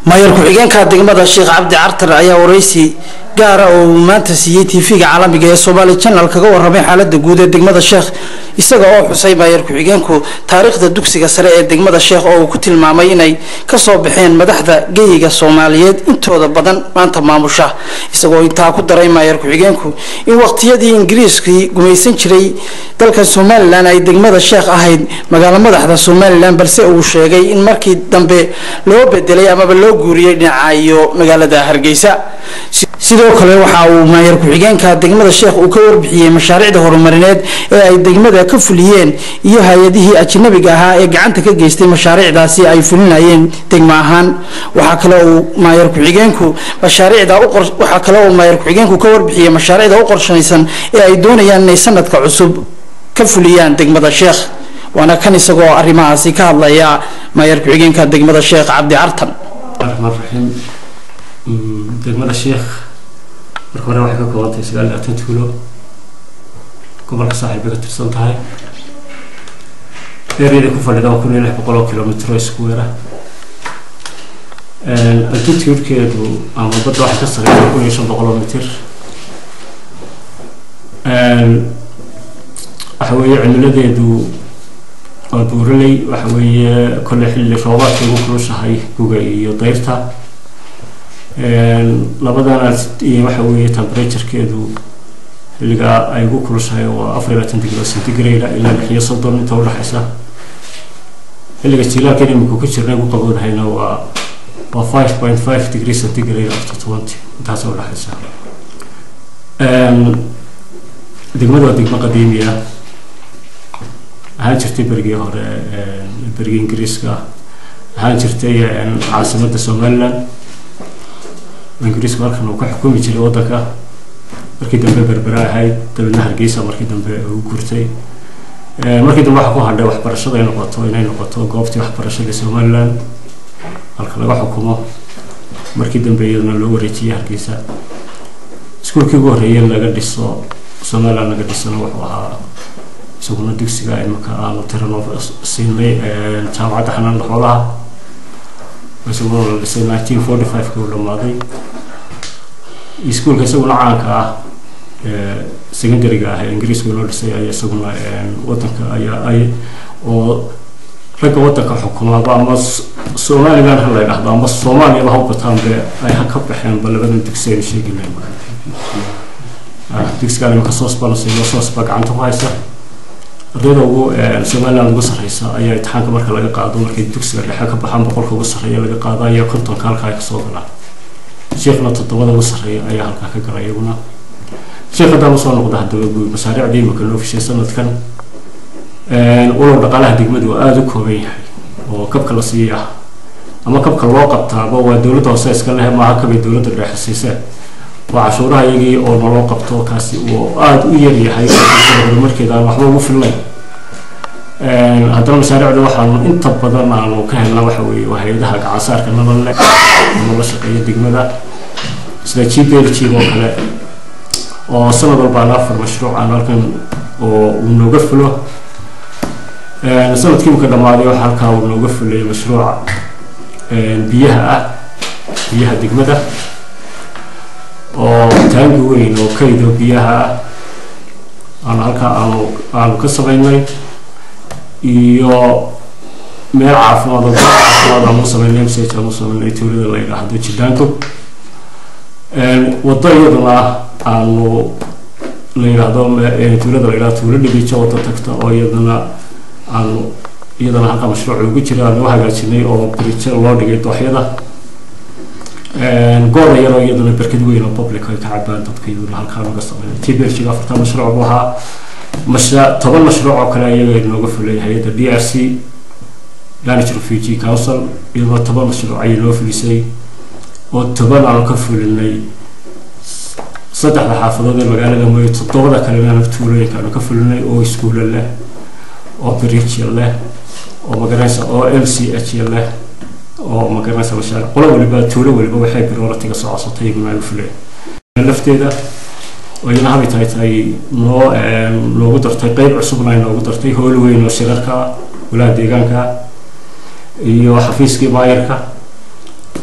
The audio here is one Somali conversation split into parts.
mayor ku-xigeenka degmada sheekh cabdi cartar ayaa waraysi gaara oo uu maanta siiyey tv-ga caalamiga ee somaali janal kaga waramay xaalada guud ee degmada sheekh isaga oo xusay mayor ku-xigeenku taariikhda dugsiga sare ee degmada sheekh oo uu ku tilmaamay inay kasoo baxeen madaxda geyiga soomaaliyeed intooda badan maanta maamusha isagoo intaa ku daray mayor ku-xigeenku in waqtiyadii ingiriiskii gumaysan jiray dalka somalilan ay degmada sheekh ahayd magaalo madaxda somalilan balse uu sheegay in markii dambe loo bedelay amaba loo guuriyey dhinaca iyo magaalada hargeysa sidoo kale waxa uu maayar ku-xigeenka degmada sheekh uu ka warbixiyey mashaariicda horumarineed ee ay degmada ka fuliyeen iyo hay-adihii ajnabiga ahaa ee gacanta ka geystay mashaariicdaasi ay fulinayeen degmo ahaan waxaa kale uu maayar ku-xigeenku mashaariicda waxaa kale uu maayar ku-xigeenku ka warbixiyey mashaariicda u qorshaysan ee ay doonayaan inay sanadka cusub ka fuliyaan degmada sheekh waana kan isagoo arrimahaasi ka hadlaya maayar ku-xigeenka degmada sheekh cabdi cartan raxmaan raxiim degmada sheekh marka hore waxay ka koobantahay sagaal iyo labaatan tuulo gobolka saaxiib bay ka tirsan tahay eeriyada ku fadhida waa kun iyo lix boqol oo kilomitr oo square ah altitudekeedu ama badda waxay ka sareysa kun iyo shan boqol oo mitir waxa weeye cimiladeedu waa buuraley waxa weeye kolle xilli roobaadka ugu kulushahay guga iyo dayrta labadana iyo waxa weeye temperaturekeedu xilligaa ay ugu kulushahay waa afar iyo labaatan degree centigrade ilaa lix iyo soddon inta udhexaysa xilliga jilaalkan imika ku jirna ugu qaboodahayna waa waa five point five degree centigrade after twenty intaasa udhexaysa degmada waa degmo qadiimi ah ahaan jirtay berigii hore berigii ingiriiska ahaan jirtay caasimadda somaliland ingiriisku halkan uu ka xukumi jiray waddanka markii dambe berbera ahayd dabeedna hargeysa markii dambe u gurtay markii dambe waxaa ku hadhay waxbarashada ay noqoto inay noqoto goobtii waxbarashada somaliland halka laga xukumo markii dambe iyadana loo wareejiyay hargeysa iskuulkii ugu horreeyay laga dhiso somaliland laga dhisana wuxuu ahaa isaguna dugsiga imika aanu tirano siinay jaamacadda xanaanada xoolaha isaguna la dhisay nineteen forty five kii uu dhamaaday iskuulka isaguna caanka ah secondaryga ah ee ingiriiska loo dhisay ayaa isaguna wadanka ayaa ay oo ragga wadanka xukumaaba ama somaliland ha la yidhahdo ama soomaaliyaba ha bataanbe ay ha ka baxeenba labadan dugsi aynu sheegina dugsigaan imika soosbana siiyo soosba gacanta ku haysa ardayda ugu somaliland ugu sarreysa ayaa imtixaanka marka laga qaado markay dugsiga dhexe ka baxaan boqolka ugu sarreeya laga qaado ayaa kontonka halkaa kasoo galaan sheekhna toddobada ugu sarreeya ayaa halkaa ka gala iyaguna sheekh haddaan usoo noqda haddaba guud mashaariicdii imika loo fishay sanadkan walow dhaqaalaha degmadu aada u kooban yahay oo kabka la siiyay ah ama kabka loo qabtaaba waa dowladda hoose iska lehe maaha kabay dowladda dhexe siiseen waa cashuuraha iyagii oo naloo qabto kaasi uu aada u yar yahay horumarkeeda aan waxba ugu fillayn haddana mashaariicda waxaanu inta badan aanu ka helna waxa weeye waa hay-adaha gacansaarka nabad leh ama la shaqeeya degmada sida g b l g oo kale oo sanad walba aan afar mashruuc aan halkan oo uu nooga fulo sanadkii imika dhammaaday waxa halkaa uu nooga fulay mashruuca biyaha ah biyaha degmada oo taangi weyn oo kaydo biyaha ah aanu halkaa aanu aanu ka samaynay iyo meel caafimaad oo caafimaad aanu samaynay msage aanu samaynay tuulada la yidhaahdo jidaanko waddo iyaduna aanu la yidhaahdo tuulada la yidhahdo tuulo dhibijo waddo tagta oo iyadana aanu iyadana halkaa mashruuc ugu jira aanu u hagaajinay oo birijo loo dhigay dooxyada gooda yaroo iyaduna berkad weyn oo public ay ka cabaan dadka iyaduna halkaa naga sameynay t b l g afartan mashruuc buu ahaa masha toban mashruuc oo kale iyaga nooga fulay hay-adda d r c danish refugee council iyadoo toban mashruuc ayay noo fulisay oo toban aanu ka fulinay saddexda xaafadood ee magaalada mooye toddobada kalena tuulooyinka aanu ka fulinay oo iskuulo leh oo bridge leh oo magaranaysa oo l c h leh oo magaranaysa mashaaric qolo waliba tuulo waliba waxay prioritiga soo codsatay iyaguna ay u fuleen lafteeda oo iyana habay tahay tahay noo loogu dartay qeyb cusubna ay noogu dartay hool weyn oo shirarka walaha deegaanka iyo xafiiskii maayarka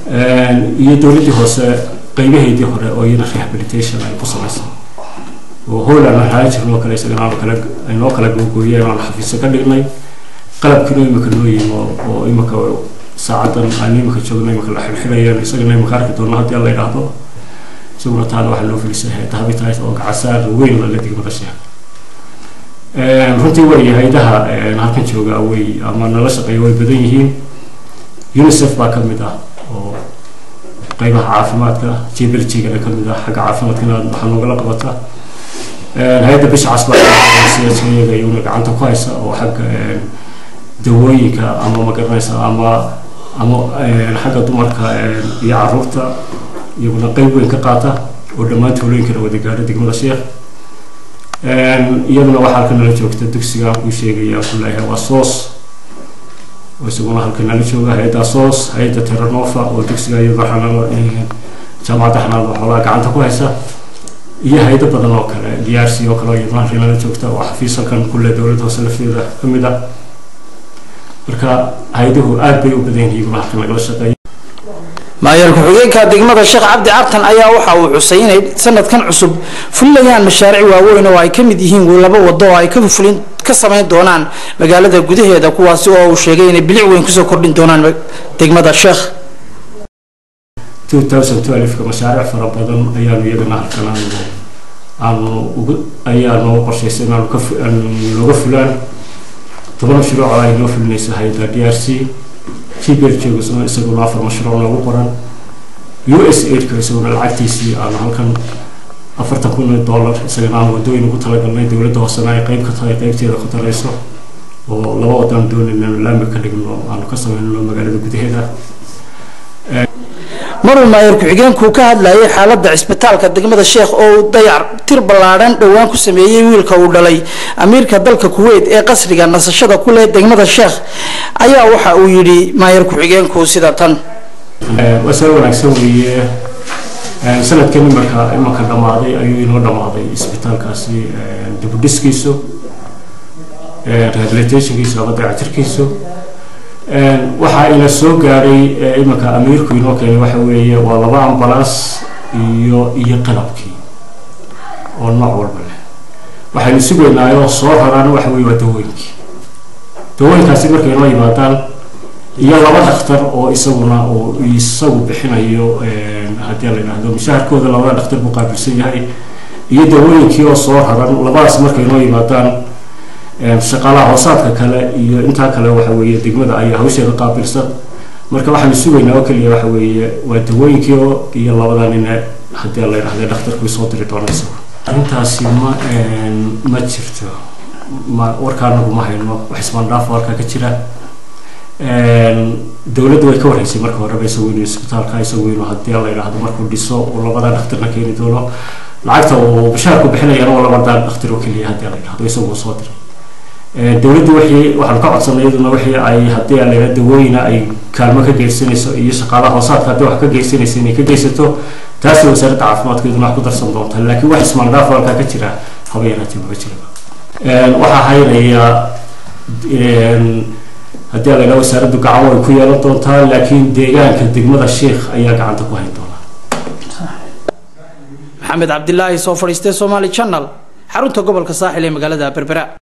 iyo dowladdii hoose qeybaheedii hore oo iyana rehabilitation ay ku samaysan oo howland aan haan jirnoo kale isagana aanu kala aynoo kala googooyeen aan xafiisyo ka dhignay qalabkiinoo imika noo yimi oo imika saacadan aan imika joogno imika la xilxilayeen isagana imika arki doono haddii la yidhaahdo isaguna taana waxaa loo filisay dahabitays oo gacasaar weyn la degmada sheekh runtii way hay-adaha halkan jooga way ama nala shaqeeya way badan yihiin unicef baa ka mid ah oo qeybaha caafimaadka jblgana ka mid ah xagga caafimaadkana waxaa noogala qabata hay-adda bisha casbaayaga iyaguna gacanta ku haysa oo xagga dawooyinka ama magaranaysa ama ama xagga dumarka iyo caruurta iyaguna qeyb weyn ka qaata oo dhammaan tuulooyinkana wada gaadha degmada sheekh iyaduna waxaa halka nala joogta dugsiga kuu sheegaya kuleeyahay waa soos oo isaguna halka nala jooga hay-adda soos hay-adda terranova oo dugsiga iyada xanalo jaamacadda xanaanada xoolaha gacanta ku haysa iyo hay-ado badan oo kale d r c oo kale iyaduna halka nala joogta oo xafiis halkan kule dowladda hoose lafteeda ka mid ah marka hay-aduhu aad bay u badan yihiin iyaguna halkan lagala shaqeeya maayar ku-xigeenka degmada sheekh cabdi cartan ayaa waxa uu xusay inay sanadkan cusub fulinayaan mashaariic waaweyn oo ay ka mid yihiin laba wado oo ay ka fulin ka samayn doonaan magaalada gudaheeda kuwaasi oo uu sheegay inay bilic weyn kusoo kordhin doonaan degmada sheekh ka mashaariic fara badan ayaanu iyagana halkan aanu ugu ayaa noo qorshaysay inaanu ka looga fulaan toban mashruuc oo ay noo fulinaysa hay-adda d r c jbeljeegasuna isaguna afar mashruuc noogu qoran u s aidka isaguna lacagtiisii aanu halkan afartan kun dollar isagana aan wadooyin ugu talagalnay dowladda hoosena ay qeyb ka tahay qeybteeda ku darayso oo laba wadaan doonayna laami ka dhigno aanu ka sameynno magaalada gudaheeda maruu maayar ku-xigeenku ka hadlayay xaaladda cisbitaalka degmada sheekh oo uu dayac tir ballaadhan dhowaan ku sameeyey wiilka uu dhalay amiirka dalka kuweyt ee qasriga nasashada ku leh degmada sheekh ayaa waxa uu yidhi maayar ku-xigeenku sida tan waa sal wanaagsan weeye sanadkan imarka imanka dhammaaday ayuu inoo dhammaaday isbitaalkaasi dibudhiskiisu rehabilitationkiisu ama dayactirkiisu waxaa ina soo gaadhay imanka amiirku inoo keenay waxa weeye waa laba ambalaas iyo iyo qalabkii oo nooc walba leh waxaynu sugaynaayoo soo raraan waxa weye waa dawooyinkii dawooyinkaasi markay inoo yimaadaan iyo laba dhakhtar oo isaguna uu isagu bixinayo haddii la yidhaahdo mushaharkooda labada dhakhtar buu qaabilsan yahay iyo dawooyinkii oo soo raran labadaas markay inoo yimaadaan shaqaalaha hoosaadka kale iyo intaa kale waxa weeye degmada ayaa hawsheeda qaabilsan marka waxaanu sugaynaa oo keliya waxa weeye waa dawooyinkii iyo labada nin haddii la yidhahda dhakhtarku soo diri doona isagu arrintaasi ma ma jirto ma warka anagu ma hayno wax ismaandhaaf warkaa ka jira dowladda way ka wareysay marka horeba isagu inuu isbitaalka isagu inuu haddii la yidhaahdo markuu dhiso uu labada dhakhtarna keeni doono lacagta uu bishaarku bixinayana waa labada dhakhtar oo keliya haddii la yidhahdo isagu soo diray dowladdu wixii waxaan ka codsanay iyaduna wixii ay haddii la yidhahdo dawooyina ay kaalmo ka geysanayso iyo shaqaalaha hoosaadka haddii wax ka geysanaysa inay ka geysato taasi wasaaradda caafimaadka iyaduna wax ku darsan doonta laakiin wax ismaandhaaf halkaa ka jira haba yaraatee maba jiraba waxaa haynaya haddii la yidhahdo wasaaraddu gacan way ku yeelan doontaa laakiin deegaanka degmada sheekh ayaa gacanta ku hayn doonaa maxamed cabdilaahi soo fadhiistay somaali channel xarunta gobolka saaxil ee magaalada berbera